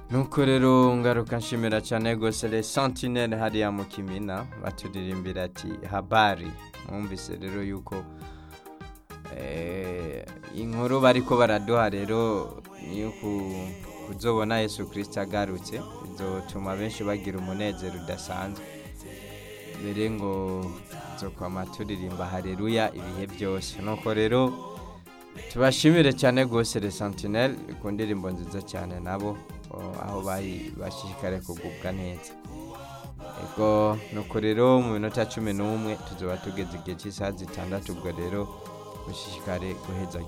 nuko rero ngaruka nshimira cyane rwose le sentinelle hariya mu kimina baturirimbira ati habari mwumvise rero yuko eh, inkuru bariko baraduha rero niyo ku- kuzobona yesu kirisito agarutse bizotuma benshi bagira umunezero udasanzwe mbere ngo nzokwama turirimba hareruya ibihe byose nuko rero tubashimire cyane rwose le sentinelle ku ndirimbo nziza cyane nabo o, aho bari bashishikare kugubwa neza ego nuko rero mu minota cumi n'umwe tuzoba tugeze igihe cy'isaha zitandatu ubwo rero mushishikare guheza